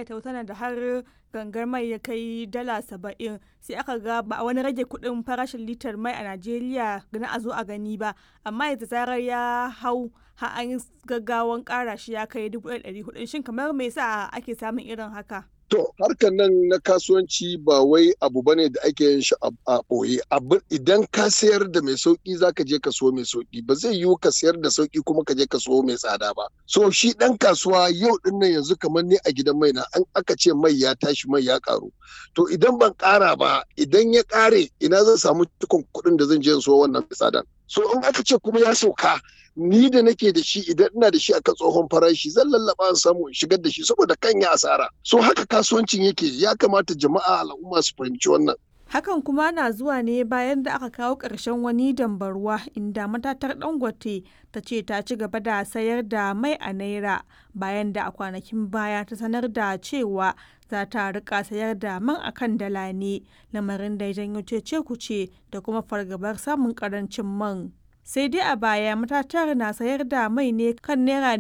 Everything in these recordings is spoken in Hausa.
tsagaita wutar da har gangar mai ya kai dala saba'in sai aka ga ba a wani rage kuɗin farashin litar mai a najeriya na a zo a gani ba amma yanzu zarar ya hau har an gaggawan ƙara shi ya kai dubu ɗari hudu shin kamar me yasa ake samun irin haka To harkar nan na kasuwanci ba wai abu bane da ake yin shi a ɓoye. Idan ka sayar da mai sauƙi za ka je ka so mai sauƙi ba zai yiwu ka sayar da sauƙi kuma ka je ka so mai tsada ba. So shi ɗan kasuwa yau ɗin nan yanzu kamar ni a gidan mai na an aka ce mai ya tashi mai ya ƙaru. To idan ban ƙara ba idan ya ƙare ina zan samu cikon kuɗin da zan je so wannan tsadan. So in aka ce kuma ya sauka ni da nake da shi idan ina da shi akan tsohon farashi zan lallaba in samu in shigar da shi saboda kan ya asara so haka kasuwancin yake ya kamata jama'a al'umma su fahimci wannan hakan kuma na zuwa ne bayan da aka kawo ƙarshen wani dambarwa inda matatar dangote ta ce ta ci gaba da sayar da mai a naira bayan da a kwanakin baya ta sanar da cewa za ta rika sayar da man akan dala ne lamarin da ya janyo cece kuce da kuma fargabar samun karancin man sai dai a baya matatar na sayar da mai ne kan naira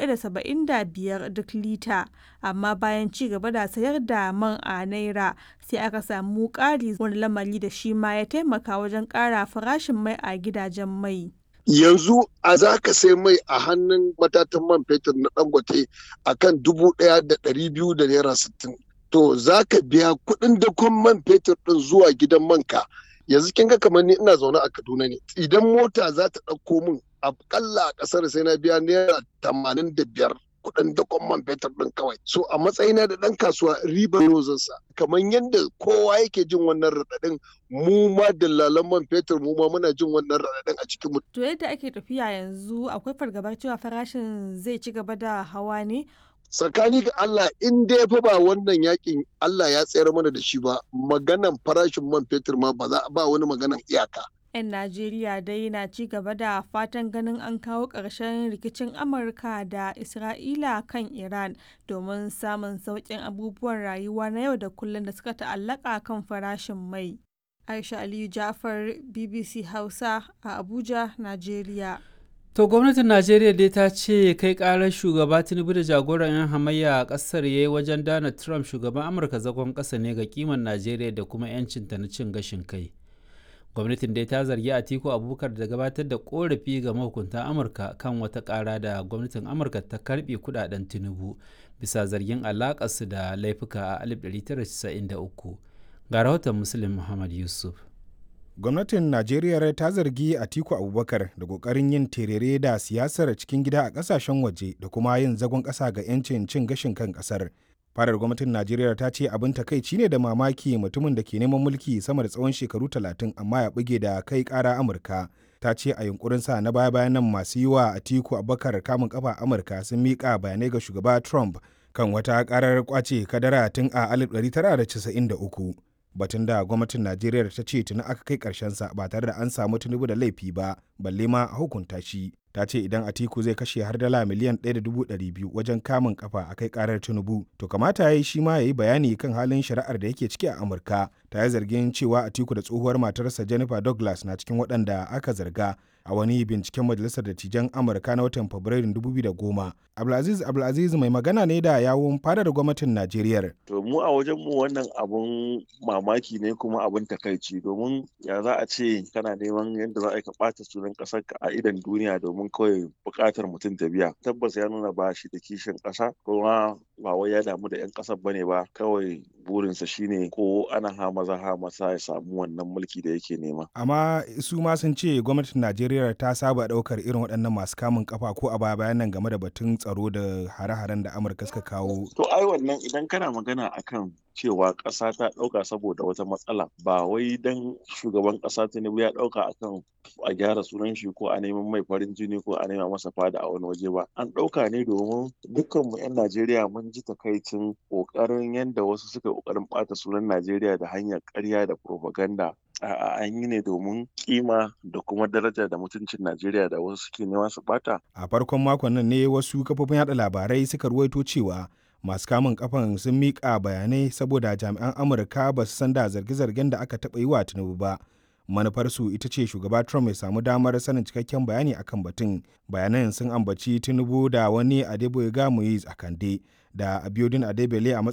biyar duk lita amma bayan ci gaba da sayar da man a naira sai aka samu ƙari wani lamari da shi ma ya taimaka wajen ƙara farashin mai a gidajen mai yanzu a za ka sai mai a hannun matatan man fetur na dangote a kan dubu ɗaya da ɗari biyu da naira sittin to za ka biya kuɗin dakon man fetur ɗin zuwa gidan manka yanzu kin ga kamar ni ina zaune a Kaduna ne idan mota za ta ɗauko min akalla a ƙasar sai na biya naira tamanin da biyar kuɗin dakon man fetur ɗin kawai so a matsayina da ɗan kasuwa ribar rozansa kamar yadda kowa yake jin wannan raɗaɗin mu ma dillalan man fetur mu ma muna jin wannan raɗaɗin a cikin mu. to yadda ake tafiya yanzu akwai fargabar cewa farashin zai ci gaba da hawa ne tsakani ga Allah in dai fa ba wannan yakin Allah ya tsayar mana da shi ba maganan farashin man fetur ma ba za ba wani maganan iyaka 'yan Najeriya dai na ci gaba da fatan ganin an kawo ƙarshen rikicin Amurka da Isra'ila kan Iran domin samun sauƙin abubuwan rayuwa na yau da kullum da suka ta'allaka kan farashin mai. Aisha Aliyu Jafar BBC Hausa a Abuja, Najeriya. To gwamnatin Najeriya dai ta ce kai karar shugaba Tinubu da jagoran 'yan hamayya a kasar ya yi wajen Donald Trump shugaban Amurka zagon ƙasa ne ga kiman Najeriya da kuma 'yancinta na cin gashin kai. Gwamnatin dai ta zargi Atiku Abubakar da gabatar da korafi ga mahukuntan Amurka kan wata ƙara da gwamnatin Amurka ta karɓe kudaden Tinubu bisa zargin alaƙarsu da laifuka a 1993. Ga rahoton Muslim Muhammad Yusuf. gwamnatin najeriya ta zargi atiku abubakar da kokarin yin terere da siyasar cikin gida a kasashen waje da kuma yin zagon kasa ga 'yancin cin gashin kan kasar farar gwamnatin najeriya ta ce abin takaici ne da mamaki mutumin da ke neman mulki sama da tsawon shekaru talatin amma ya buge da kai kara amurka ta ce a yunkurin sa na baya bayan nan masu yi wa atiku abubakar kamun kafa amurka sun miƙa bayanai ga shugaba trump kan wata karar kwace kadara tun a 1993 batun da gwamnatin najeriya ta ce tuni aka kai sa ba tare da an samu tinubu da laifi ba balle ma a hukunta shi ta ce idan atiku zai kashe har dala miliyan 1.200 wajen kamun kafa a kai karar tinubu to kamata ya yi shi ma ya yi bayani kan halin shari'ar da yake ciki a amurka ta yi zargin cewa atiku da tsohuwar matarsa jennifer douglas na cikin waɗanda aka zarga a wani binciken majalisar dattijan amurka na watan fabrairun 2010 abdulaziz abdulaziz mai magana ne da yawun fadar gwamnatin najeriya to mu a wajen mu wannan abun mamaki ne kuma abun takaici domin ya za a ce kana neman yadda za a ka ɓata sunan ƙasar ka a idan duniya domin kawai buƙatar mutum ta biya tabbas ya nuna ba shi da kishin ƙasa kuma ba wai ya damu da 'yan ƙasar bane ba kawai burinsa shine ko ana ha maza ha masa ya samu wannan mulki da yake nema amma su ma sun ce gwamnatin najeriya ta saba ɗaukar irin waɗannan masu kamun kafa ko a baya bayan nan game da batun tsaro da hare-haren da amurka suka kawo to ai wannan idan kana magana akan cewa ƙasa ta ɗauka saboda wata matsala ba wai dan shugaban ƙasa tinubu ya ɗauka akan a gyara sunan shi ko a neman mai farin jini ko a nema masa fada a wani waje ba an ɗauka ne domin dukkanmu 'yan najeriya mun ji takaicin ƙoƙarin yadda wasu suka ƙoƙarin ɓata sunan najeriya da hanyar ƙarya da propaganda A'a an yi ne domin kima da kuma daraja da mutuncin Najeriya da wasu suke nema su bata. A farkon makon nan ne wasu kafofin yada labarai suka ruwaito cewa masu kamun kafan sun miƙa bayanai saboda jami'an Amurka ba su san da zarge-zargen da aka taɓa yi wa Tinubu ba. Manufarsu ita ce shugaba Trump ya samu damar sanin cikakken bayani akan batun. Bayanan sun ambaci Tinubu da wani Adeboyega Moise a Kande da Abiodun Adebele a matsayin